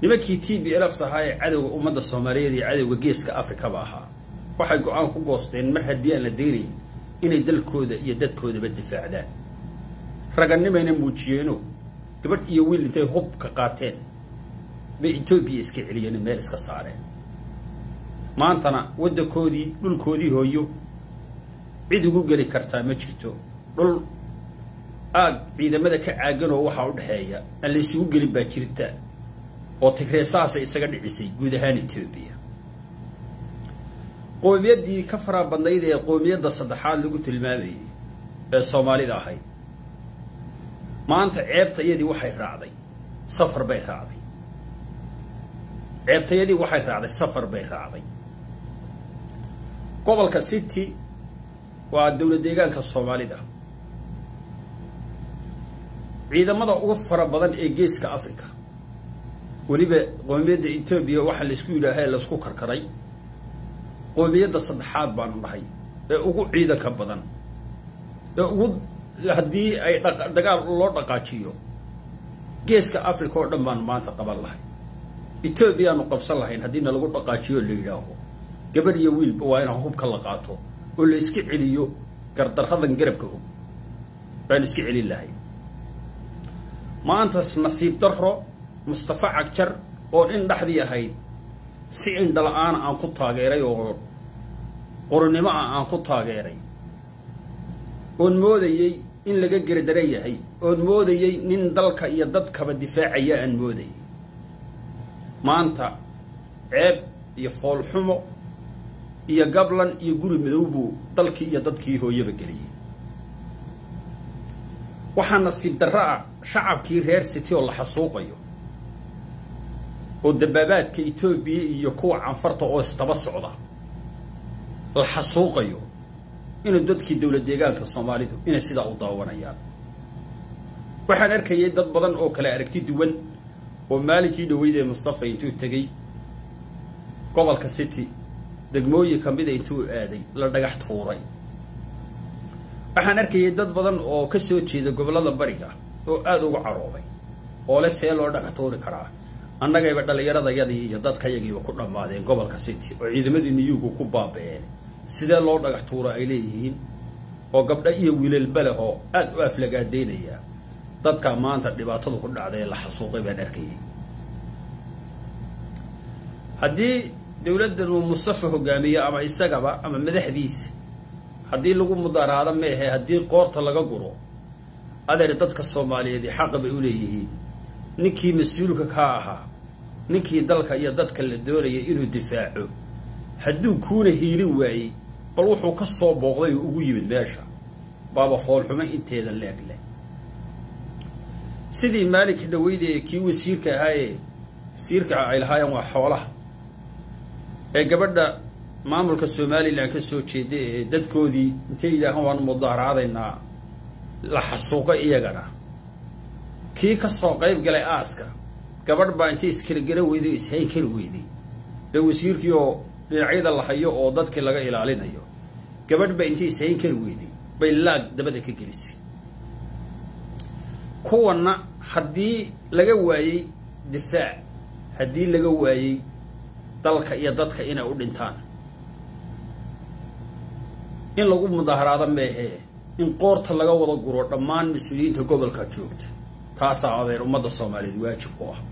nimankii t b lf tahaa ee cadowga ummadda soomaaliyeed iyo cadowga geeska afrikaba ahaa waxay go-aan ku goosteen mar haddii aan la daynayn inay dalkooda iyo dadkoodaba difaacdaan raganimayna muujiyeeno gabadh iyo wiil intay hub ka qaateen bay etoobiya iska celiyeen meel iska saareen maantana waddankoodii dhulkoodii hooyo cid ugu geli kartaa ma jirto dhul aag ciidamada ka caaganoo waxaa u dhexeeya aan la isugu gelin baa jirta oo tigreesahaasay isaga dhicisay guud ahaan etoobiya qowmiyaddii ka faraa badnayd ee qowmiyadda saddexaad lagu tilmaamayay ee soomaalida ahayd maanta ceebtayadii waxay raacday safar bay raacday ceebtayadii waxay raacday safar bay raacday gobolka city waa dowlad deegaanka soomaalida ciidamada ugu fara badan ee geeska africa weliba qoomiyadda etoobiya waxaa laysku yidhaaha laysku karkaray qoomiyadda saddexaad baanu dhahay ee ugu ciidanka badan ee ugu haddii ay dagaal loo dhaqaajiyo geeska africa oo dhan baanu maanta qaban lahay etoobiyaanu qabsan lahayn haddiina lagu dhaqaajiyo la yidhaaho gabadh iyo wiilba waa inaan hubka la qaato oo la iska celiyo gardarradan garabka og baanu iska celin lahay maantas nasiib darro mustafa cagjar oo in dhexdii ahayd si indhala-aana aan ku taageeray oo qoronnimo ah aan ku taageeray oon moodayey in laga gerdaran yahay oon moodayey nin dalka iyo dadkaba difaacaya aan moodayay maanta ceeb iyo foolxumo iyo gablan iyo guri madow buu dalkii iyo dadkii hooyaba geliyey waxaa nasiib darro ah shacabkii reer city oo la xasuuqayo oo dabaabaadka etoobiya iyo kuwa canfarta oo istaba socda la xasuuqayo inuu dadkii dowlad deegaanka soomaalidu inay sidaa u daawanayaan waxaan arkayay dad badan oo kale aragti duwan oo maalinkii dhaweyd ee mustafa intuu tegey gobolka city degmooyin ka mida intuu aaday la dhagax tuuray waxaan arkayay dad badan oo ka soo jeeda gobollada bariga oo aada uga carooday oo le see loo dhagax tuuri karaa annagayba dhallinyaradayadii iyo dadkayagiiba ku dhammaadeen gobolka city oo ciidamadii niyuugu ku baaba-een sidee loo dhagax tuuro ay leeyihiin oo gabdho iyo wiilalba leh oo aada u aflagaadeynaya dadkaa maanta dhibaatadu ku dhacday ee la xasuuqay baan arkayay haddii dowladdan uu mustafa hogaamiyo ama isagaba ama madaxdiisa haddii lagu mudaaraado meehe haddii qoorta laga guro adeer dadka soomaaliyeed xaqa bay u leeyihiin ninkii mas-uulka kaa ahaa ninkii dalka iyo dadka la doonayay inuu difaaco hadduu kuuna hiilin waayey bal wuxuu ka soo booqday oo ugu yimid meesha baaba foolxumo inteeda leeg leh sidii maalinka dhaweyde kii wasiirka ahaayee wasiirka ay lahaayeen waa xoolaha ee gabadha maamulka somalilan ka soo jeeda ee dadkoodii intay yidhaahaan waanu mudaaraadaynaa la xasuuqo iyagana kii ka soo qayb galay aaska gabadh baa intay iskala gara weyday o ishayn kari weyday ee wasiirkii oo dhinacyada la hayo oo dadkii laga ilaalinayo gabadh baa intay ishayn kari weyday bay laag dabada ka gelisay kuwanna haddii laga waayey difaac haddii laga waayey dalka iyo dadka inay u dhintaan in lagu mudaaharaado meehee in qoorta laga wada guro dhammaan mas-uuliyiinta gobolka joogta taasaa adeer ummadda soomaaliyeed waajib ku ah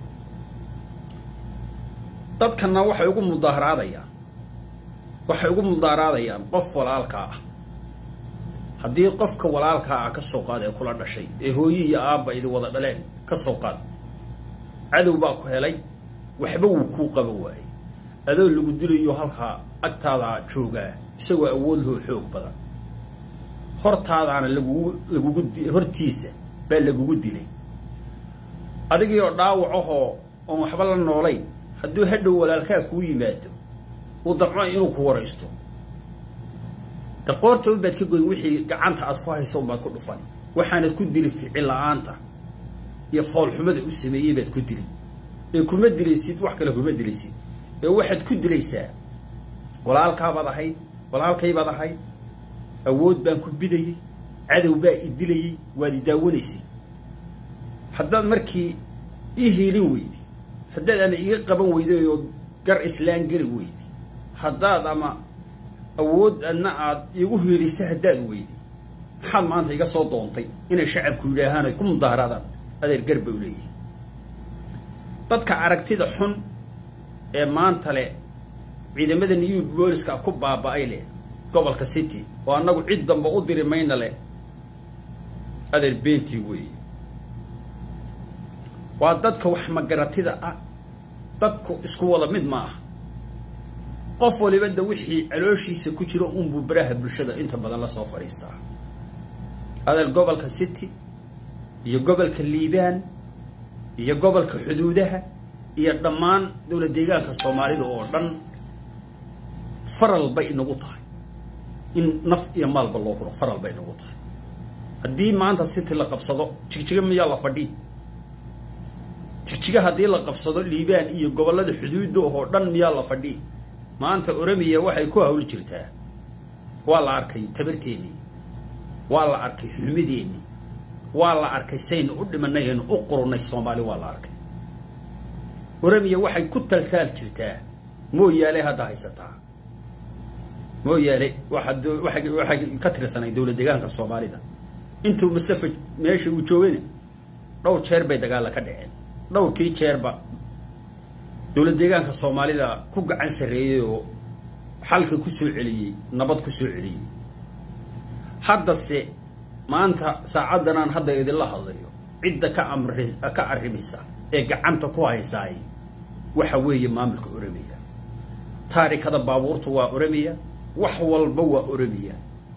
dadkana waxay ugu mudaaharaadayaan waxay ugu mudaaharaadayaan qof walaalkaa ah haddii qofka walaalkaa ah ka soo qaad ee kula dhashay ee hooyi iyo aabba idi wada dhaleen ka soo qaad cadow baa ku helay waxba wuu kuu qaban waayey adoo lagu dilayo halkaa agtaadaa joogaa isagoo awood loo xoog badan hortaadaana lagugu lagugu hortiisa baa lagugu dilay adigii oo dhaawacahoo oon waxba la noolayn hadduu hadhow walaalkaa kuu yimaado uu damco inuu ku waraysto de qoorta unbaad ka goyn wixii gacanta aad ku hayso unbaad ku dhufan waxaanad ku dili ficil la-aanta iyo foolxumada u sameeyey baad ku dili ee kuma dilaysid wax kale kuma dilaysid ee waxaad ku dilaysaa walaalkaabaad ahayd walaalkaybaad ahayd awood baan ku bidayey cadow baa i dilayey waad i daawanaysay haddaad markii ii hiilin weyday haddaad ana iga qaban weyday oo gar islaan geli weyday haddaad ama awood adna aad iigu hiilisa haddaad weyday maxaad maanta iga soo doontay inay shacabku yidhaahaan ay ku mudaaharaadaan adeer gar bay u leeyihin dadka aragtida xun ee maanta leh ciidamada new booliska ku baaba-ay leh gobolka city oo annagu cid damba u diri mayna leh adeer beentii weeye waa dadka wax magaratida ah dadku isku wada mid ma ah qof waliba da wixii calooshiisa ku jiro unbuu baraha bulshada inta badan la soo fadhiistaa adeer gobolka city iyo gobolka liibaan iyo gobolka xuduudaha iyo dhammaan dowlad deegaanka soomaalida oo dhan faral bay inagu tahay in naf iyo maalba loo huro faral bay inagu tahay haddii maanta city la qabsado jigjiga miyaa la fadhi jigjiga haddii la qabsado liibaan iyo gobollada xuduudda oo dhan miyaa la fadhi maanta oramiya waxay ku hawl jirtaa waa la arkay tabarteennii waa la arkay xumideennii waa la arkay saynu u dhimanay aynu u qurunay soomaali waa la arkay oramiya waxay ku taltaal jirtaa mooyaale hadda haysataa mooyaale waxaad waxay waxay ka tirsanay dowlad deegaanka soomaalida intuu mustafa meesha uu joogayna dhowr jeer bay dagaalla ka dhaceen dhowrkii jeerba dowlad deegaanka soomaalida ku gacan sarreeyey oo xalka ku soo celiyey nabad ku soo celiyey haddase maanta saacaddanaan hadda idinla hadlayo cidda ka amri ka arrimaysa ee gacanta ku haysaay waxa weeye maamulka oramiya taarikada baabuurta waa oramiya wax walba waa oramiya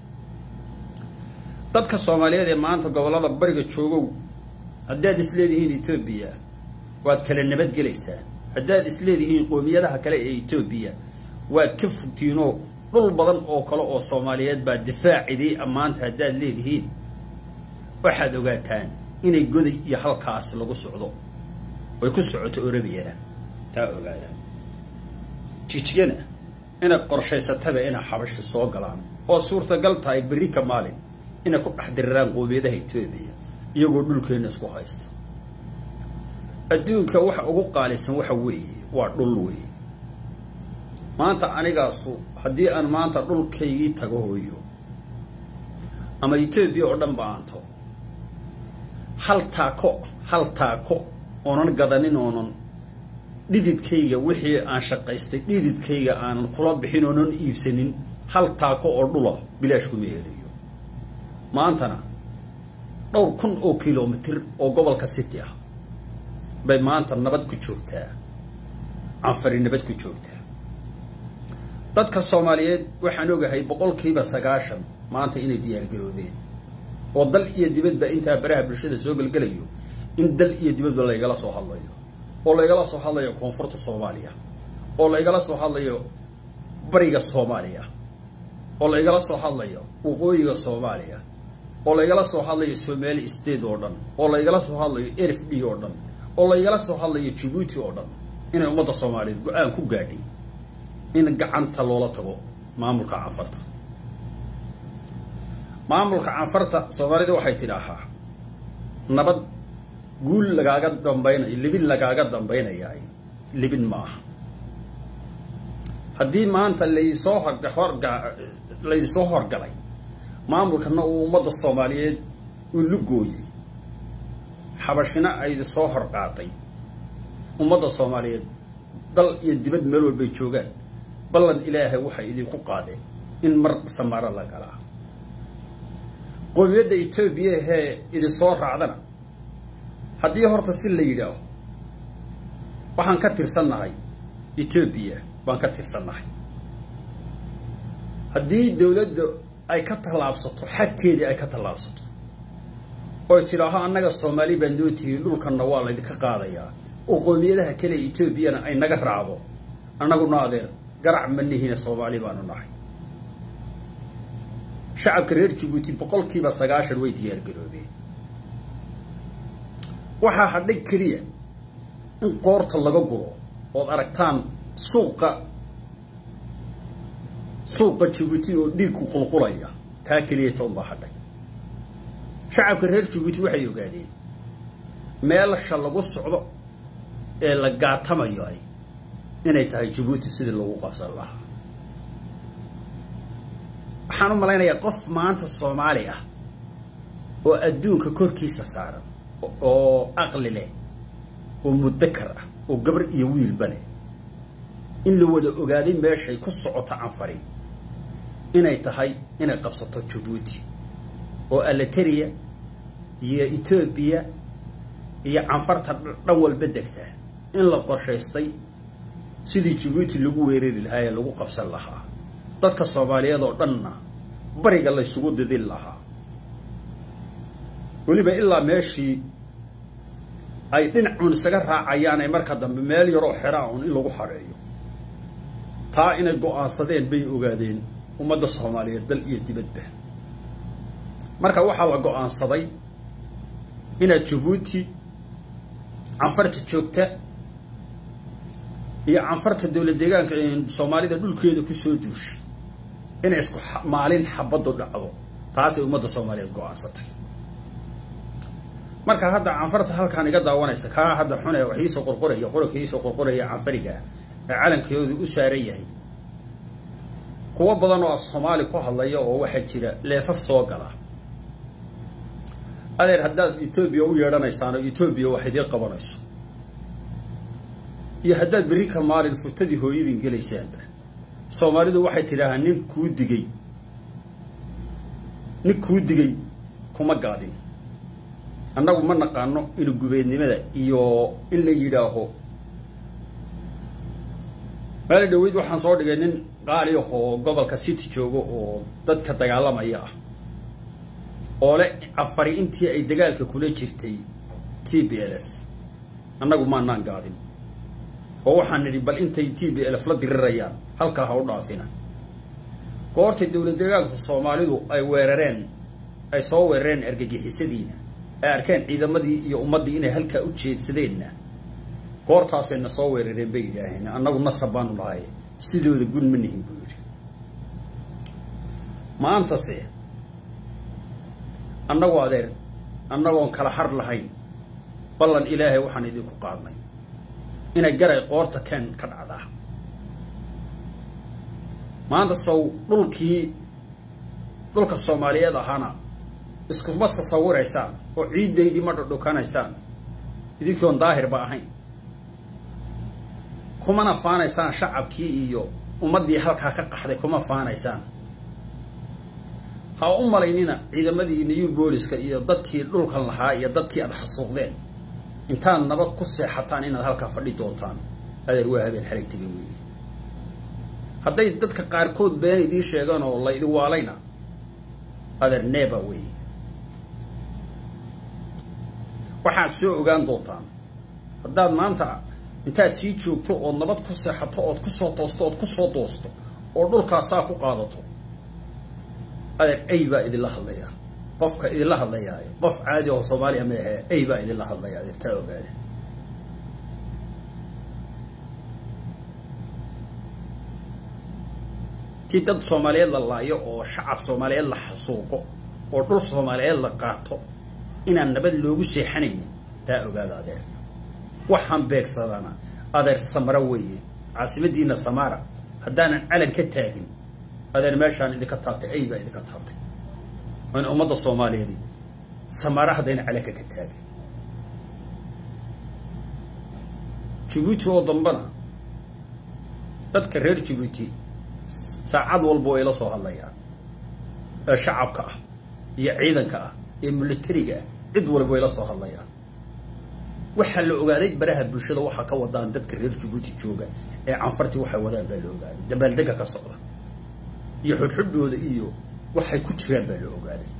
dadka soomaaliyeed ee maanta gobollada bariga joogow haddaad isleedihiin etoobiya waad kala nabadgelaysaan haddaad isleedihiin qoomiyadaha kale ee etoobiya waad ka fogtiinoo dhul badan oo kale oo soomaaliyeed baa difaacidii ammaanta haddaad leedihiin waxaad ogaataan inay goday iyo halkaas lagu socdo way ku socoto orabiyana taa ogaadaan jijigana inay qorshaysataba inay xabashi soo galaan oo suurtagal tahay berri ka maalin inay ku dhex diriraan qoomiyadaha etoobiya iyagoo dhulkeenna isku haysta adduunka waxa ugu qaalisan waxa weeye waa dhul weeye maanta anigaasu haddii aan maanta dhulkaygii tago hooyo ama etoobiya oo dhan ba aanto hal taako hal taako oonan gadanin oonan dhididkayga wixii aan shaqaystay dhididkayga aanan kula bixin oonan iibsanin hal taako oo dhula bilaash kuma helayo maantana dhowr kun oo kilomitir oo gobolka city ah bay maanta nabad ku joogtaa canfari nabad ku joogtaa dadka soomaaliyeed waxaan ogahay boqolkiiba sagaashan maanta inay diyaargaroobeen oo dal iyo dibadba intaa baraha bulshada soo gelgelayo in dal iyo dibadba laygala soo hadlayo oo laygala soo hadlayo koonfurta soomaaliya oo laygala soo hadlayo bariga soomaaliya oo laygala soo hadlayo waqooyiga soomaaliya oo laygala soo hadlayo somali state oo dhan oo laygala soo hadlayo r f d oo dhan oo laygala soo hadlayo jabuuti oo dhan inay ummadda soomaaliyeed go-aan ku gaadhay in gacanta loola tago maamulka canfarta maamulka canfarta soomaalida waxay tidhaahaa nabad guul lagaaga dambaynayo libin lagaaga dambaynayaa libin ma aha haddii maanta laysoo horga horga laydisoo horgalay maamulkana uu ummadda soomaaliyeed uu lugooyey xabashina aydi soo hor qaatay ummadda soomaaliyeed dal iyo dibad meel walbay joogaan ballan ilaahay waxay idinku qaadeen in mar samaaro la galaa qoomiyadda etoobiya hee idinsoo raacdana haddii horta si la yidhaaho waxaan ka tirsannahay etoobiya baan ka tirsannahay haddii dawladda ay ka tallaabsato xadkeedii ay ka tallaabsato oy tidhaaho annaga soomaali baa noo tihiin dhulkanna waa laydinka qaadayaa oo qoomiyadaha kale etoobiyana ay naga raacdo annaguna adeer garac ma nihina soomaali baanu nahay shacabka reer jabuuti boqolkiiba sagaashan way diyaargaroobeen waxaa hadhay keliya in qoorta laga guro ood aragtaan suuqa suuqa jabuuti oo dhiigku qulqulaya taa keliya toon baa hadhay shacabka reer jabuuti waxay ogaadeen meelasha lagu socdo ee la gaatamayo ay inay tahay jabuuti sidii lagu qabsan lahaa waxaan u malaynayaa qof maanta soomaali ah oo adduunka korkiisa saaran oo aqli leh oo mudakar ah oo gabar iyo wiilba leh in la wada ogaaday meeshay ku socoto canfari inay tahay inay qabsato jabuuti oo alateriya iyo etoobiya iyo canfarta dhan walba degtaa in la qorshaystay sidii jabuuti lagu weerari lahaa ee lagu qabsan lahaa dadka soomaaliyeed oo dhanna bariga laysugu didin lahaa weliba ilaa meeshii ay dhinacuun isaga raacayaan ay marka dambe meel yaroo xeraa un in lagu xareeyo taa inay go-aansadeen bay ogaadeen ummadda soomaaliyeed dal iyo dibadba marka waxaa la go-aansaday inaad jabuuti canfarta joogta iyo canfarta dowlad deegaanka soomaalida dhulkeeda kusoo duushay inay isku maalin xabaddu dhacdo taasay ummadda soomaaliyeed go-aansatay marka hadda canfarta halkaan iga daawanaysa kaa hadda xune wax iisoo qorqoraya qoranka iisoo qorqoraya canfariga ee calankoodu u saaran yahay kuwo badan oo soomaali ku hadlaya oo waxaa jira leefaf soo gala adeer haddaad etoobiya u yeedhanaysaan oo etoobiya wax idiin qabanayso iyo haddaad berri ka maalin furtadii hooyadin gelaysaanba soomaalidu waxay tidhaahaa nin kuu digay nin kuu digay kuma gaadin annagu ma naqaano inu gubeednimada iyo in la yidhaaho maali dhaweyd waxaan soo dhigay nin qaali ah oo gobolka city jooga oo dadka dagaalamaya ah oo le cafari intii ay dagaalka kula jirtay t b l f annagu maanaan gaadin oo waxaan nidhi bal intay t b l f la dirirayaan halkaa ha u dhaafina goortay dowlad deegaanka soomaalidu ay weerareen ay soo weerareen argagixisadiina ay arkeen ciidamadii iyo ummaddii inay halkaa u jeedsadeenna goortaasayna soo weerareen bay yidhaaheen annagu nasab baanu lahay sidooda gun ma nihin buu yidhi maantase annagu adeer annagoon kala har lahayn ballan ilaahay waxaan idinku qaadnay inay garay qoorta keen ka dhacdaa maanta sow dhulkii dhulka soomaaliyeed ahaana iskuma tasawiraysaan oo ciiddaydii ma dhudhukanaysaan idinkoon daahirba ahayn kumana faanaysaan shacabkii iyo ummaddii halkaa ka qaxday kuma faanaysaan ha u malaynina ciidamadii new booliska iyo dadkii dhulkan lahaa iyo dadkii aada xasuuqdeen intaad nabad ku seexataan inaad halkaa fadhi doontaan adeer waa habeen xalay tegay weyne hadday dadka qaarkood been idiin sheegaan oo la idin waalayna adeer neeba wey waxaad soo ogaan doontaan haddaad maanta intaad sii joogto ood nabad ku seexato ood kusoo toosto ood kusoo doosto oo dhulkaasaa ku qaadato adeer ay baa idinla hadlaya qofka idinla hadlayaay qof caadi oo soomaaliya maahe ay baa idinla hadlaya adeer taa ogaada tii dad soomaaliyeed la laayo oo shacab soomaaliyeed la xasuuqo oo dhul soomaaliyeed la qaato inaan nabad loogu seexanaynin taa ogaada adeer waxaan beegsadana adeer samara weeye caasimadiina samaara haddaanan calan ka taagin adeer meeshaan idinka taabtay ay baa idinka taabtay waana ummadda soomaaliyeed samaara haddayna calanka ka taagin jabuuti oo dambana dadka reer jabuuti saacad walba way la soo hadlayaan ee shacabka ah iyo ciidanka ah ee militariga ah cid walba way la soo hadlayaan waxaa la ogaaday baraha bulshada waxaa ka wadaan dadka reer jabuuti jooga ee canfartii waxay wadaan baa la ogaaday dabaaldega ka socda iyo xudxudhooda iyo waxay ku jiraan baa la ogaaday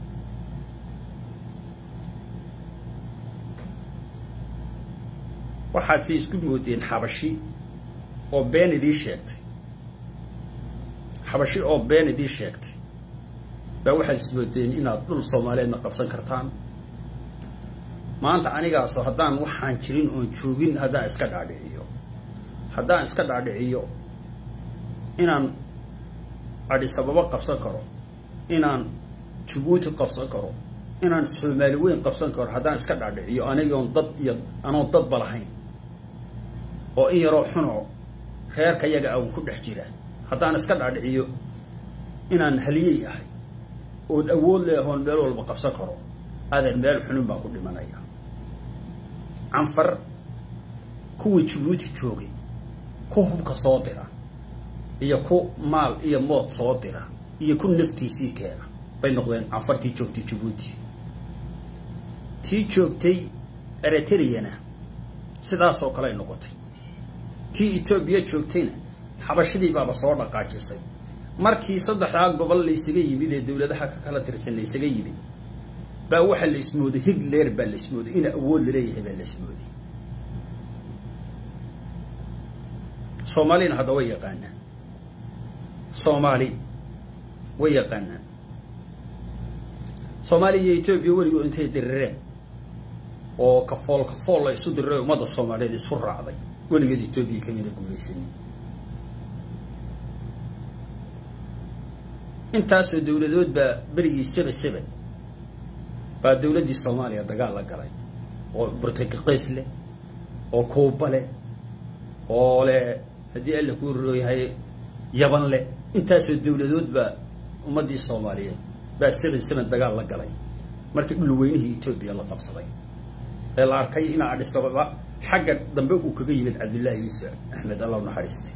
waxaad si isku moodeen xabashi oo been idiin sheegtay xabashi oo been idiin sheegtay baa waxaad ismoodeen inaad dhul soomaaliyeedna qabsan kartaan maanta anigaasoo haddaan waxaan jirin oon joogin haddaan iska dhaadhiciyo haddaan iska dhaadhiciyo inaan adhisababo qabsan karo inaan jabuuti qabsan karo inaan soomaali weyn qabsan karo haddaan iska dhaadhiciyo anigoon dad iyo anoon dadba lahayn oo in yaroo xunoo reerka yaga aan ku dhex jira haddaan iska dhaadhiciyo inaan haliyey ahay oon awood leehoon meel walba qabsan karo adan meel xunin baan ku dhimanaya canfar kuwii jabuuti joogay ku hubka soo dira iyo ku maal iyo mood soo dira iyo ku naftiisii keena bay noqdeen canfartii joogtay jabuuti tii joogtay eritreana sidaasoo kale ay noqotay tii etoobiya joogtayna xabashadii baaba soo dhaqaajisay markii saddexdaa gobol laysaga yimid ee dawladaha ka kala tirsan laysaga yimid baa waxaa la ismooday hitler baa la ismooday ina awood laleeyahay baa la ismooday soomaalina hadda way yaqaanaan soomaali way yaqaanaan soomaaliya iyo etoobiya weligood intay dirireen oo kafool kafool la isu diriray ummadda soomaaliyeed isu raacday weligeed etoobiya kamida guulaysanin intaasoo dawladood baa berigii seben seben baa dawladdii soomaaliya dagaal la galay oo burtuqiis leh oo kuuba leh oo leh haddii alla kuu rooyahay yaban leh intaasoo dawladood baa ummaddii soomaaliyeed baa seben seben dagaal la galay markii dhulweynihii etoobiya la qabsaday ee la arkay inaa adhisababa xagga dambe uu kaga yimid cabdullaahi yuusuf axmed alla naxariiste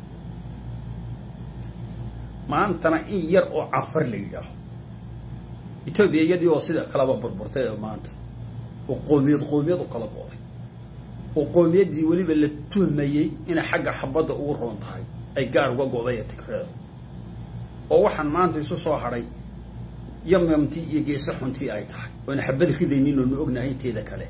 maantana in yar oo canfar la yidhaaho etoobiya iyadii oo sida kaleba burburtay oo maanta oo qoomiyad qoomiyad u kala go'day oo qoomiyaddii weliba la tuhmayey inay xagga xabadda ugu roon tahay ay gaar uga go'day ee tigreedu oo waxaan maanta isu soo hadhay yamyamtii iyo geese xuntii ay tahay oona xabad ridaynin oonu ognahay inteeda kale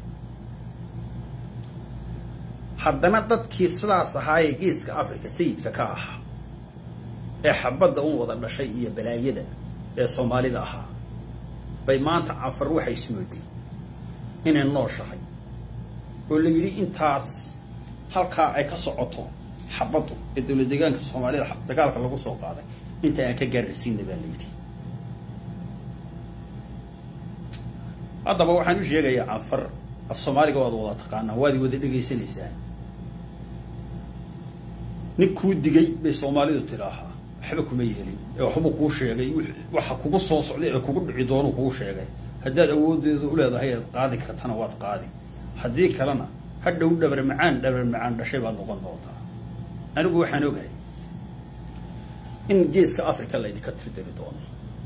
haddana dadkii sidaas ahaayee geeska africa sayidka ka ahaa ee xabadda un wada dhashay iyo balaayada ee soomaalida ahaa bay maanta canfar waxay ismooday inay nooshahay oo la yidhi intaas halkaa ay ka socoto xabaddu ee dawlad deegaanka soomaalida dagaalka lagu soo qaaday inta aan ka gaarhsiina baa la yidhi haddaba waxaan u sheegayaa canfar af soomaaliga waad wada taqaanaa waad wada dhegaysanaysaa nin kuu digay bay soomaalidu tidaahaa waxba kuma yeelin ee waxbuu kuu sheegay waxa kugu soo socday ee kugu dhici doonuu kugu sheegay haddaad awoodeeda u leedahay aad qaadi kartana waad qaadi haddii kalena hadhow dhabar macaan dhabar macaan dhashay baad noqon doontaa anigu waxaan ogahay in geeska africa laydinka tirdiri doono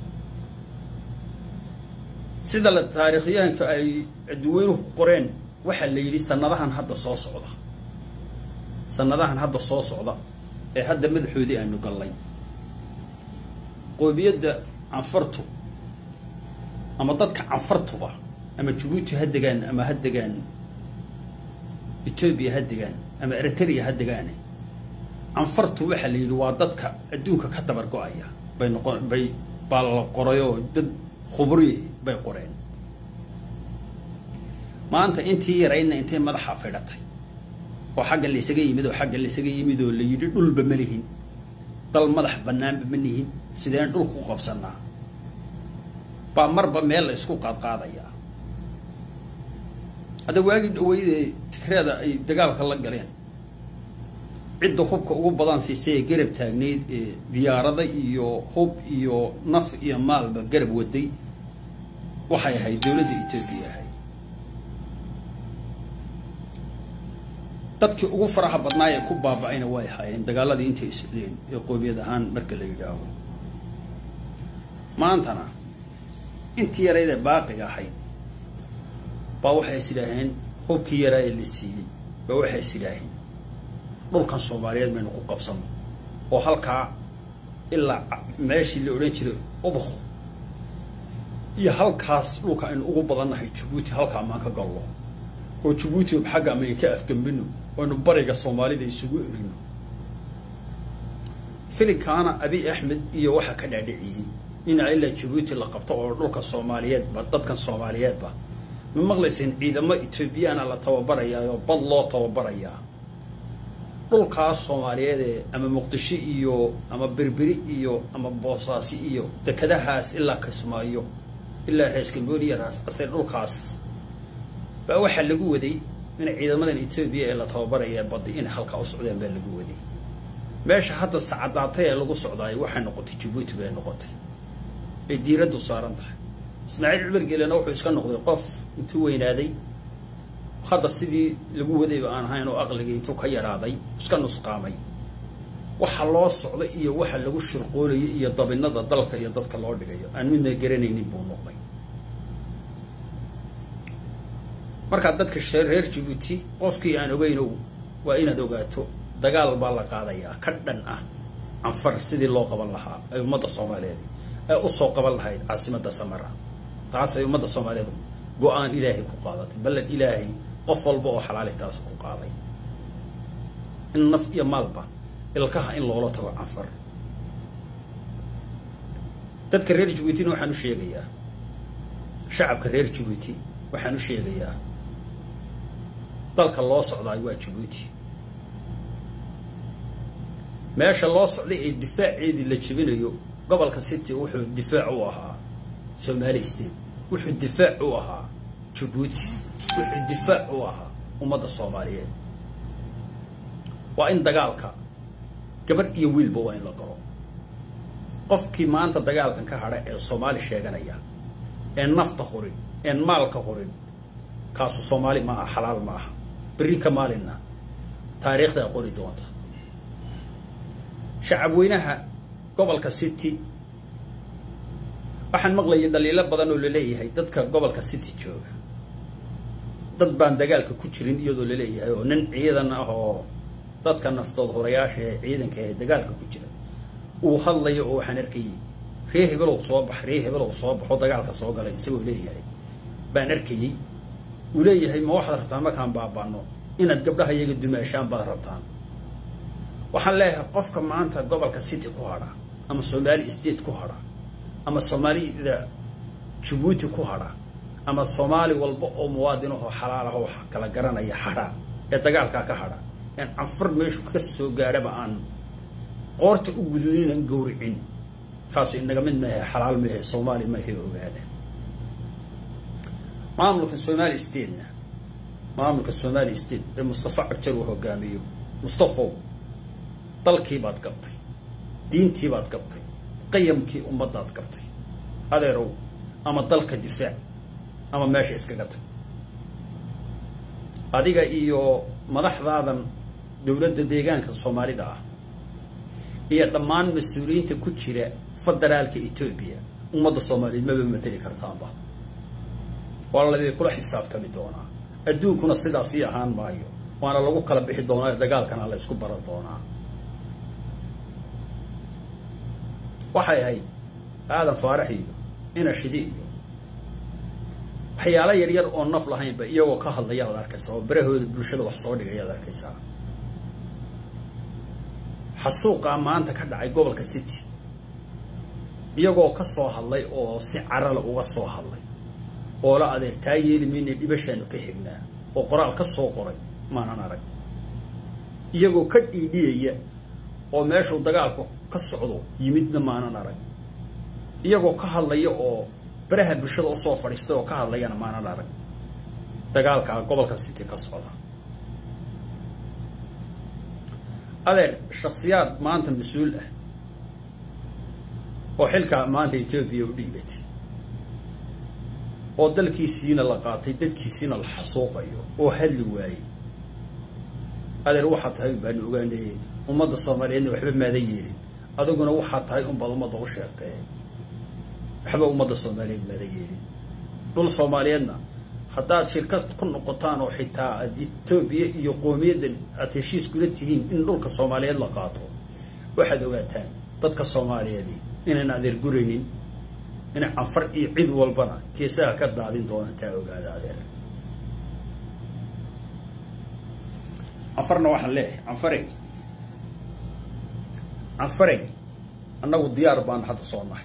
sida la taariikhyahanka ay adduweynuhu qoreen waxaa la yidhi sanadahan hadda soo socda sanadahan hadda soo socda ee hadda madaxoodii aanu gallay qoomiyadda canfartu ama dadka canfartuba ama jabuuti ha degaan ama ha degaan etoobiya ha degaan ama eritrea ha degaane canfartu waxaa la yidhi waa dadka adduunka ka dabar go-aya bay noqon bay baa la qorayoo dad khubri bay qoreen maanta intii yaraydna intay madaxa fidhatay oo xagga laysaga yimid oo xagga laysaga yimid oo la yidhi dhulba ma lihin dal madax banaanba ma nihin sideen dhulku u qabsanaa baa marba meel la isku qaadqaadayaa hadda waagii dhaweydee tigreeda ay dagaalka la galeen cidda hubka ugu badan siisay ee garab taagnayd ee diyaarada iyo hub iyo naf iyo maalba garab waday waxay ahayd dawladda etoobiya ahayd dadkii ugu faraha badnaa ee ku baaba-ayna way ahaayeen dagaaladii intay socdeen ee qoomiyad ahaan marka la yidhaaho maantana intii yarayd ee baaqiga ahayd baa waxay is idhaaheen hubkii yaraa ee la siiyey baa waxay is idhaaheen dhulkan soomaaliyeed baynu ku qabsano oo halkaa ilaa meeshii la odhan jiray ubuk iyo halkaas dhulka aynu ugu badannahay jabuuti halkaa maan ka gallo oo jabuuti xagga amayn ka afgambino aynu bariga soomaalida isugu erino filinkaana abiy axmed iyo waxaa ka dhaadhiciyey ina ilaa jabuuti la qabto oo dhulka soomaaliyeedba dadkan soomaaliyeedba ma maqlayseen ciidamo etoobiyaana la tababarayaa oo bad loo tababarayaa dhulkaas soomaaliyeed ee ama muqdisho iyo ama berberi iyo ama boosaasi iyo dekadahaas ilaa kismaayo ilaa reeskambooliya raas asee dhulkaas baa waxaa lagu waday in ciidamadan etoobiya ee la tababaraya badi inay halkaa u socdeen baa lagu waday meesha hadda sacadaatay ee lagu socdaay waxay noqotay jabuuti bay noqotay ay diiraddu saaran tahay ismaaciil cumar geelena wuxuu iska noqday qof intuu weynaaday hadda sidii lagu wadayba aan ahayn oo aqligii intuu ka yaraaday iska nusqaamay waxa loo socda iyo waxa lagu shirqoolayo iyo dabinada dalka iyo dadka loo dhigayo aan midna garanaynin buu noqday markaa dadka shee reer jabuuti qofkii aan ogeynow waa inaad ogaato dagaal baa la qaadayaa ka dhan ah canfar sidii loo qaban lahaa ay ummadda soomaaliyeed ay usoo qaban lahayd caasimadda samara taasay ummadda soomaaliyeed go-aan ilaahay ku qaadatay ballan ilaahay qof walba oo xalaali taas ku qaaday in naf iyo maalba ilkaha in loola tago canfar dadka reer jabuutina waxaan u sheegayaa shacabka reer jabuuti waxaan u sheegayaa dalka loo socdaay waa jabuuti meesha loo socday ee difaaceedii la jebinayo gobolka city wuxuu difaac u ahaa somali state wuxuu difaac u ahaa jabuuti wuxuu difaac u ahaa ummadda soomaaliyeed waa in dagaalka gabadh iyo wiilba waa in la galo qofkii maanta dagaalkan ka hadha ee soomaali sheeganaya ee nafta hurin een maalka hurin kaasu soomaali ma aha xalaal ma aha berri ka maalinna taariikhdaa qori doonta shacab weynaha gobolka city waxaan maqlayay dhaliilo badan oo laleeyahay dadka gobolka city jooga dad baan dagaalka ku jirin iyadoo laleeyahay oo nin ciidan ah oo dadka naftood horayaasha ee ciidanka ee dagaalka ku jira uu hadlayo oo waxaan arkayay ree hebelow soo bax ree hebelow soo baxoo dagaalka soo galay isagoo leeyahay baan arkayey uu leeyahay ma waxaad rabtaan markaan baabano inaad gabdhaha iyaga dumaashaan baad rabtaan waxaan leeyahay qofka maanta gobolka city ku hadha ama somali state ku hadha ama soomaalida jabuuti ku hadha ama soomaali walba oo muwaadin ahoo xalaal ah oo kala garanaya hadha ee dagaalkaa ka hadha een canfar meeshu ka soo gaadhaba aan qoorta u guduuninaan gawricin kaasu inaga mid maahe xalaal maahe soomaali maahe ogaada maamulka somali statena maamulka somali state ee mustafa cabjar uu hogaamiyo mustafow dalkiibaad gabtay diintiibaad gabtay qayamkii ummaddaad gabtay adeerow ama dalka difaac ama meesha iskaga tag adiga iyo madaxdaadan dowladda deegaanka soomaalida ah iyo dhammaan mas-uuliyiinta ku jira federaalka etoobiya ummadda soomaaliyeed maba mateli kartaanba waa ladii kula xisaabtami doonaa adduunkuna sidaasii ahaan maayo waana lagu kala bixi doonaa dagaalkana la isku baran doonaa waxay ahayd aadan faarax iyo inashidi iyo waxyaalo yaryar oo naf lahaynba iyagoo ka hadlaya ad arkaysaa oo berahooda bulshada wax soo dhigay ad arkaysaa xasuuqaa maanta ka dhacay gobolka city iyagoo ka soo hadlay oo si carala uga soo hadlay oo la adeer taa yeeli mayna dhibashaanu ka xignaa oo qoraal ka soo qoray maanan arag iyagoo ka dhiidhiyaya oo meeshuu dagaalku ka socdo yimidna maanan arag iyagoo ka hadlaya oo baraha bulshada usoo fadhiistay oo ka hadlayana maanan arag dagaalkaa gobolka city ka socda adeer shaksiyaad maanta mas-uul ah oo xilkaa maanta etoobiya u dhiibatay oo dalkiisiina la qaatay dadkiisiina la xasuuqayo oo hadli waayey adeer waxaa tahay baanu ogaanayey ummadda soomaaliyeedna waxba maadan yeelin adiguna waxaa tahay unbaad ummadda u sheegtay waxba ummadda soomaaliyeed maadan yeelin dhul soomaaliyeedna haddaad shirkad ku noqotaan oo xitaa aad etoobiya iyo qoomiyaddan aad heshiis kula tihiin in dhulka soomaaliyeed la qaato waxaad ogaataan dadka soomaaliyeedi inaan adeer guraynin inay canfar iyo cid walbana geesaha ka daadin doonaan taa ogaada adeer canfarna waxaan leeyahay canfarey canfarey annagu diyaar baan hadda soo nahay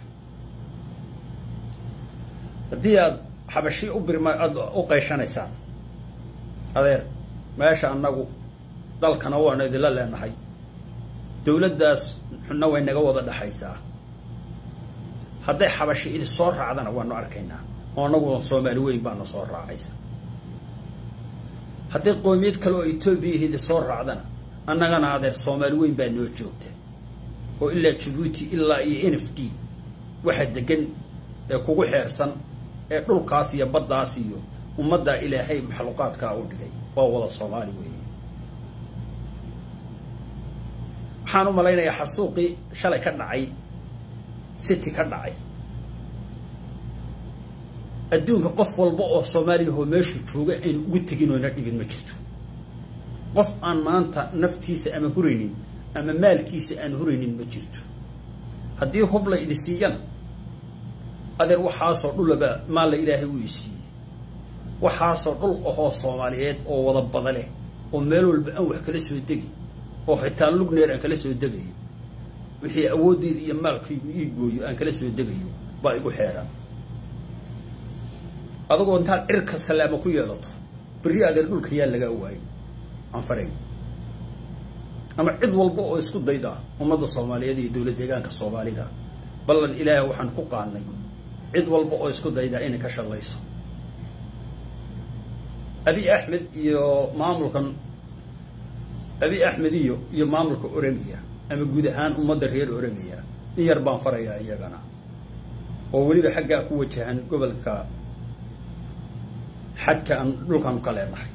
haddii aad xabashi u birma aada u qayshanaysaan adeer meesha annagu dalkana waanu idinla leenahay dawladdaas xunna way naga wada dhexaysaa hadday xabashi idi soo raacdana waanu arkaynaa oo annagu soomaali weyn baana soo raacaysa haddii qoomiyad kale oo etoobiya hidi soo raacdana annagana adeer soomaali weyn baa noo joogta oo ilaa jabuuti ilaa iyo n f d waxa degan ee kugu xeersan ee dhulkaas iyo baddaas iyo ummaddaa ilaahay maxluuqaadkaa u dhigay waa wada soomaali weeye waxaan u malaynayaa xasuuqii shalay ka dhacay city ka dhacay adduunka qof walba oo soomaaliyahoo meeshu jooga aynu ugu tegin oyna dhibin ma jirto qof aan maanta naftiisa ama huraynin ama maalkiisa aan huraynin ma jirto haddii hub la idi siiyana adeer waxaasoo dhulaba maalla ilaahay uu isiiyey waxaasoo dhul ahoo soomaaliyeed oo wada bada leh oo meel walba aan wax kala soo degi oo xitaa lugneer aan kala soo degayo wixii awooddeeda iyo maalkaygu ii gooyo aan kala soo degayo baa igu xeeraan adagoo intaad cirka salaamo ku yeelato berri adeer dhulka yaa lagaa waayay anfaray ama cid walba oo isku dayda ummadda soomaaliyeed iyo dowlad deegaanka soomaalida ballan ilaahay waxaan ku qaadnay cid walba oo isku dayda inay ka shaqayso abi axmed iyo maamulkan abi axmed iyo iyo maamulka oramiya ama guud ahaan ummadda reer oramiya in yar baan farayaa iyagana oo weliba xaggaa ku wajahan gobolka xadka aan dhulkaanu ka leenahay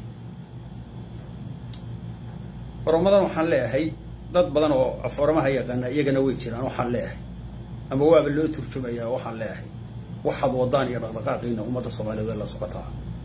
oromadan waxaan leeyahay dad badan oo af oramaha yaqaana iyagana way jiraan waxaan leeyahay ama waaba loo turjumayaa waxaan leeyahay waxaad wadaan iyo dhaqdhaqaaqiina ummadda soomaaliyeed la socotaa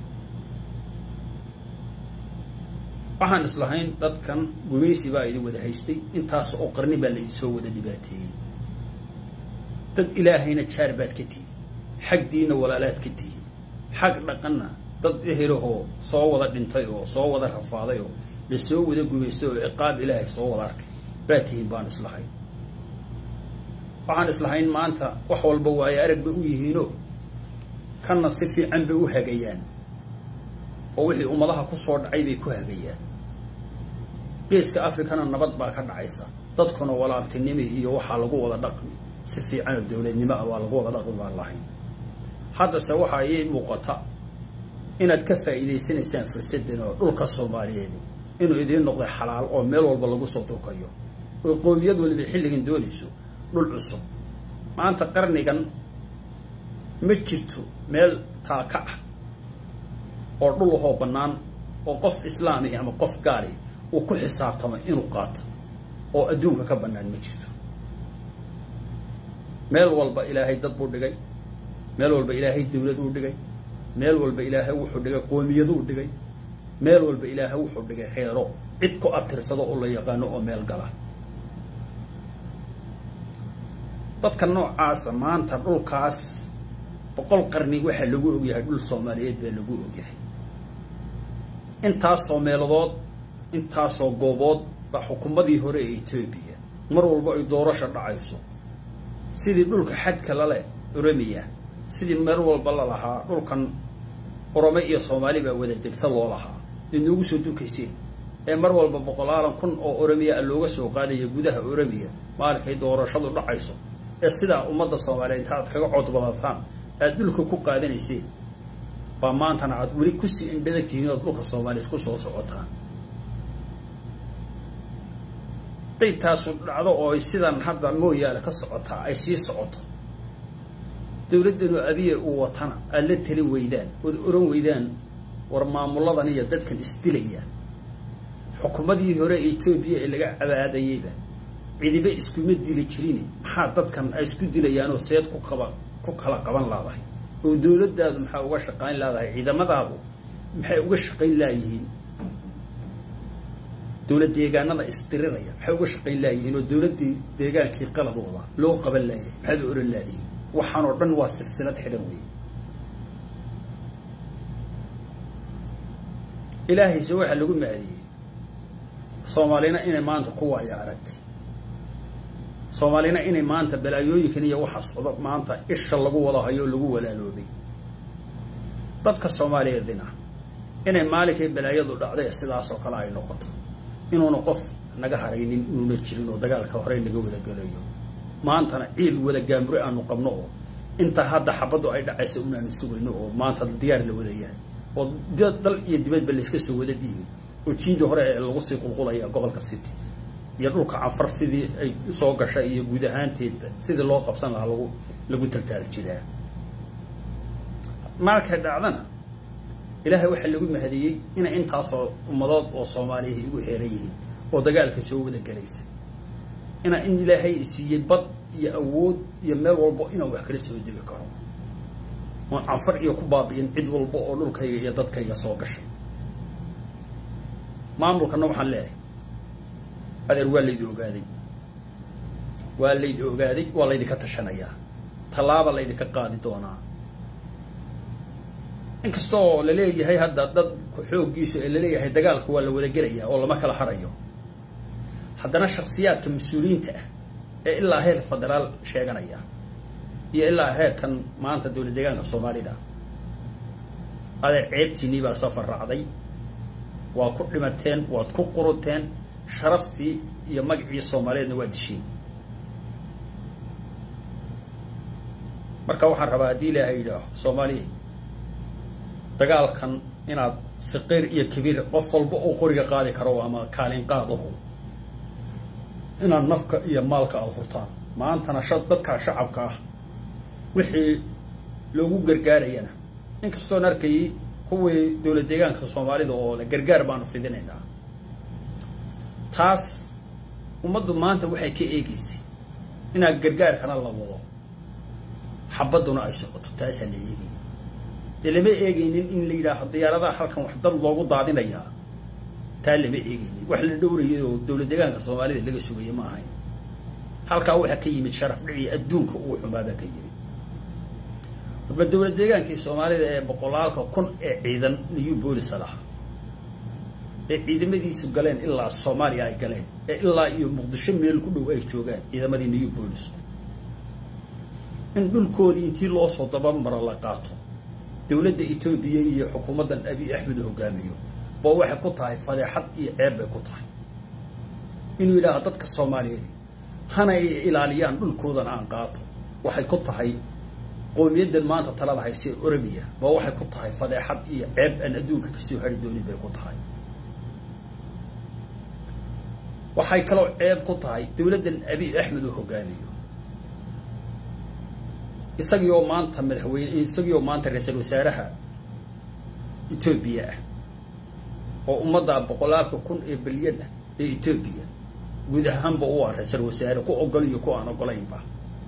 waxaan islahayn dadkan gumaysi baa idin wada haystay intaas oo qarni baa la idinsoo wada dhibaateeyey dad ilaahayna jaar baad ka tihi xag diinna walaalaad ka tihi xag dhaqanna dad ehelahoo soo wada dhintay oo soo wada rafaaday oo la soo wada gumaystay oo ciqaab ilaahay soo wada arkay baa tihiin baan islahayn waxaan islahayn maanta wax walba waayo arag bay u yihiinoo kanna si fiican bay u hagayaan oo wixii ummadaha ku soo dhacay bay ku hagayaan geeska africana nabad baa ka dhacaysa dadkuna walaaltinimi iyo waxaa lagu wada dhaqmi si fiican oo dowladnimo ah waa lagu wada dhaqmi baan lahayn haddase waxaa ii muuqata inaad ka faa'iidaysanaysaan fursaddan oo dhulka soomaaliyeed inuu idiin noqday xalaal oo meel walba lagu soo durkayo oo qoomiyad waliba xilligan doonayso dhul cusub maanta qarnigan ma jirto meel taaka ah oo dhul ahoo bannaan oo qof islaami ama qof gaali uu ku xisaabtamo inuu qaato oo adduunka ka bannaan ma jirto meel walba ilaahay dad buu dhigay meel walba ilaahay dawlad uu dhigay meel walba ilaahay wuxuu dhigay qoomiyaduu dhigay meel walba ilaahay wuxuu dhigay heero cid ku abtirsado oo la yaqaano oo meel gala dadka noocaasa maanta dhulkaas boqol qarni waxaa lagu ogyahay dhul soomaaliyeed baa lagu ogyahay intaasoo meeladood intaasoo goobood baa xukuumadii hore ee etoobiya mar walba ay doorasha dhacayso sidii dhulka xadka lale oramiya sidii meel walba la lahaa dhulkan orome iyo soomaali baa wada degta loo lahaa idnoogu soo dukayseen ee mar walba boqolaalan kun oo oromiya a looga soo qaadaya gudaha oromiya maalinkay doorashadu dhacayso ee sidaa ummadda soomaaliyeed inta aad kaga codbadataan aad dhulka ku qaadanayseen baa maantana aad weli kusii indhadag tihiin ood dhulka soomaaliyeed ku soo socotaan haday taasu dhacdo oo sidan hadda mooyaale ka socotaa ay sii socoto dawladdanu abiya uu watana aad la tali weydaan ood oran weydaan war maamuladan iyo dadkan isdilaya xukuumadii hore ee etoobiya ee laga cabaadayeyba cidiba iskuma dili jirin maxaa dadkan ay isku dilayaanoo seed ku qaba ku kala qaban laadahay oo dawladdaadu maxaa uga shaqayn laadahay ciidamadaadu maxay uga shaqayn laayihiin dawlad deegaanada isdiriraya maxay uga shaqayn laayihiin oo dawladdii deegaankii qaladooda loo qaban laayahay maxaad u oran laadihiin waxaan oo dhan waa silsilad xidhan wey ilaahayse waxaa lagu maadiyey soomaalina inay maanta ku waaya aragtay soomaalina inay maanta balaayooyinkan iyo waxa socdo maanta isha lagu wada hayo oo lagu walaaloobay dadka soomaaliyeedina inay maalinkay balaayadu dhacday sidaas oo kale ay noqoto inuuna qof naga haraynin inuuna jirin oo dagaalka horey laga wada gelayo maantana ciil wada gaamure aanu qabno oo inta hadda xabaddu ay dhacaysa unaanu sugayno oo maanta diyaar la wada yahay oo dal iyo dibadba layska soo wada dhiibay oo jiida hore ee lagu sii qulqulaya gobolka city iyo dhulka canfar sidii ay soo gashay iyo guud ahaanteedba sidii loo qabsan lahaa lagu lagu taltaali jiraa markay dhacdana ilaahay waxaa lagu mahadiyey inay intaasoo ummadood oo soomaaliya igu xeeran yihiin oo dagaalka soo wada gelaysa inaa in ilaahay siiyey bad iyo awood iyo meel walbo inaan wax kala soo degi karo oon canfar iyo ku baabi'in cid walba oo dhulkayga iyo dadkayga soo gashay maamulkana waxaan leeyahay adeer waa laydi ogaaday waa laydi ogaaday waa laydinka tashanayaa tallaaba laydinka qaadi doonaa inkasta oo laleeyahay hadda dad xooggiisa ee laleeyahay dagaalka waa la wada gelayaa oo lama kala harayo haddana shaksiyaadka mas-uuliyiinta ah ee ilaa heer federaal sheeganaya iyo ilaa heerkan maanta dowlad deegaanka soomaalida adeer ceebtiinii baa safar raacday waa ku dhimateen waad ku quruteen sharaftii iyo magacii soomaaliyeedna waa dishiin marka waxaan rabaa haddii ilaahay yidhaaho soomaaliya dagaalkan inaad saqiir iyo kabiir qof walba oo qoriga qaadi karo ama kaalin qaadahu inaad nafka iyo maalka aada hurtaan maantana sha dadkaa shacabka ah wixii loogu gargaarayana inkastoon arkayay kuwii dowlad deegaanka soomaalida oo le gargaar baanu fidinaynaa taas ummaddu maanta waxay ka eegaysay inaad gargaarkana la wado xabadduna ay socoto taasaa la eegay dee lama eegaynin in la yidhaaho diyaaradaha halkan wax dad loogu daadinayaa taa lama eegaynin wax la dhowrayay oo dowlad deegaanka soomaalida laga sugaya ma ahayn halkaa waxaa ka yimid sharaf dhici adduunka ugu xumaabaa ka yimid marba dowlad deegaankii soomaalida ee boqolaalka kun ee ciidan new boolisa lahaa ee ciidamadiisu galeen ilaa soomaaliya ay galeen ee ilaa iyo muqdisho meel ku dhow ay joogaan ciidamadii new boolis in dhulkoodii intii loo soo dabamaro la qaato dowladda etoobiya iyo xukuumaddan abiy axmed hogaamiyo ba waxay ku tahay fadeexad iyo ceeb bay ku tahay inuu yidhaaha dadka soomaaliyeed hana ay ilaaliyaan dhulkoodan aan qaato waxay ku tahay qoomiyaddan maanta talada hayse oromiya ba waxay ku tahay fadeexad iyo ceeb aan adduunka kasoo hari doonin bay ku tahay waxay kaloo ceeb ku tahay dowladdan abiy axmed oo hogaamiyo isagii oo maanta madaxweyne isagii oo maanta ra-iisul wasaaraha etoobiya ah oo ummadda boqolaalka kun ee bilyan ah ee etoobiya guud ahaanba u ah ra-iisul wasaare ku ogol iyo ku aan ogolaynba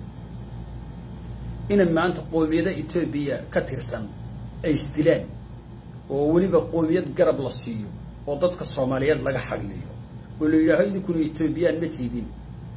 inay maanta qoomiyada etoobiya ka tirsan ay isdilaan oo weliba qoomiyad garab la siiyo oo dadka soomaaliyeed laga xagliyo oo la yidhaaho idinkuna etoobiyaan ma tiidin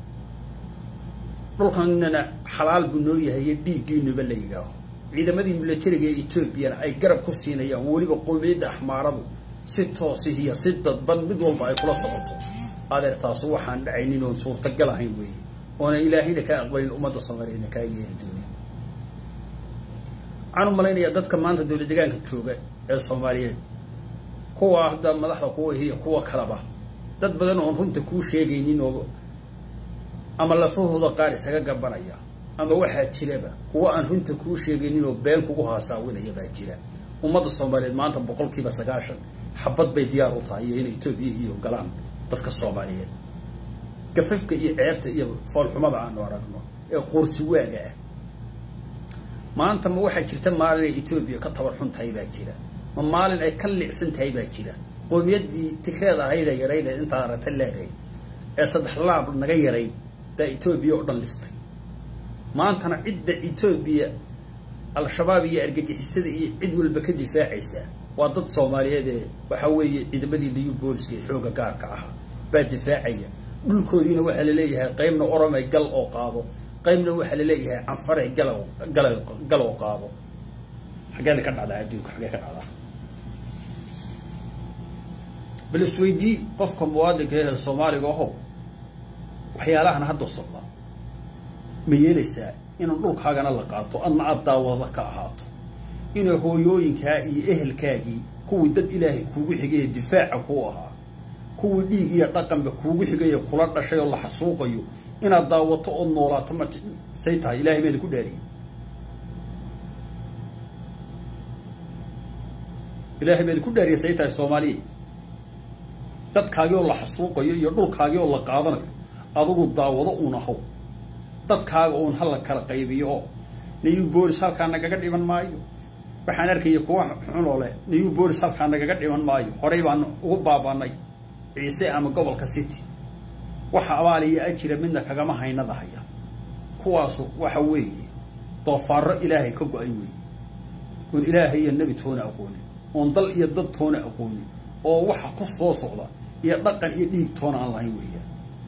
dhulkanana xalaal buu noo yahay iyo dhiiggiinuba la yidhaaho ciidamadii milatariga ee etoobiyana ay garab ku siinayaan weliba qoomiyadda axmaaradu si toosihiya si dadban mid walba ay kula socoto adeer taasu waxaan dhacaynin oon suurtagal ahayn weeye oona ilaahayna kaa aqbalin ummadda soomaaliyeedna kaa yeeli doonin waxaan u malaynayaa dadka maanta dowlad deegaanka jooga ee soomaaliyeed kuwa hadda madaxda kuwa iyo kuwa kaleba dad badan oon runta kuu sheegaynin oo ama lafahooda qaar isaga gabanaya ama waxaa jiraba kuwa aan runta kuu sheegaynin oo been kugu haasaawinaya baa jira ummadda soomaaliyeed maanta boqolkiiba sagaashan xabad bay diyaar u tahay iyo inay etoobiya iyo galaan dadka soomaaliyeed gafafka iyo ceebta iyo foolxumada aanu aragno ee qoorsi waaga ah maanta ma waxaa jirta maalin ay etoobiya ka tabar xun tahay baa jira ma maalin ay ka licsan tahay baa jira qoomiyadii tigreed ahaydee yarayd ee intaa aragta leedahay ee saddex laab naga yarayd baa etoobiya oo dhan listay maantana cidda etoobiya al-shabaab iyo argagixisada iyo cid walba ka difaacaysa waa dad soomaaliyeed ee waxaa weeye ciidamadii liyu booliska ee xooga gaarka ahaa baa difaacaya dhulkoodiina waxaa laleeyahay qaybna oromay gal oo qaado qaybna waxaa laleeyahay canfaray gala gala gal oo qaado xaggeeda ka dhacdaa adduunka xaggee ka dhacdaa bal isweydii qofka muwaadinka ee soomaaliga aho waxyaalahan hadda socda ma yeelaysaa inaan dhulkaagana la qaato adna aad daawada ka ahaato inay hooyooyinkaa iyo ehelkaagii kuwii dad ilaahay kuugu xigay ee difaaca kuu ahaa kuwii dhiig iyo dhaqanba kuugu xigay ee kula dhashay oo la xasuuqayo inaad daawato ood noolaato ma say tahay ilahay mayda ku dhaariyey ilaahay baad ku dhaariyasay tahay soomaaliya dadkaagii oo la xasuuqayo iyo dhulkaagii oo la qaadanayo adigu daawado uun ahaw dadkaaga uun ha la kala qaybiyo oo new bolis halkaa nagaga dhiman maayo waxaan arkaya kuwa xunoo leh new bolis halkaa nagaga dhiman maayo horey baan ugu baabanay ciise ama gobolka city waxa abaaliya ajira midna kagama haynadahaya kuwaasu waxa weeye doofaaro ilaahay ka go-ay weeye oon ilaahay iyo nebi toona aqoonin oon dal iyo dad toona aqoonin oo waxa ku soo socda iyo dhaqan iyo dhiig toona aan lahayn weeyaan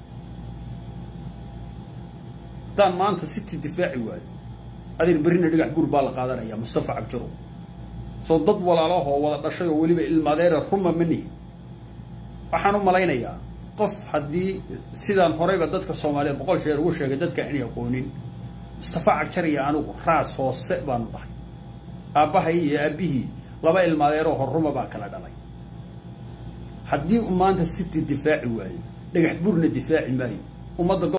haddaan maanta city difaaci waayo adeer berrina dhigax buur baa la qaadanaya mustafa cabjaro soo dad walaalahoo wada dhashay oo weliba ilmaadeera ruma ma nihin waxaan u malaynayaa qof haddii sidaan horeyba dadka soomaaliyeed boqol sheer ugu sheegay dadka inay aqoonin mustafa cagjar iyo anigu raas hoose baanu dhahay aabbahay iyo aabbihii laba ilmaadeeroo horruma baa kala dhalay haddii uu maanta city difaaci waayo dhagax buurna difaaci maayo ummadda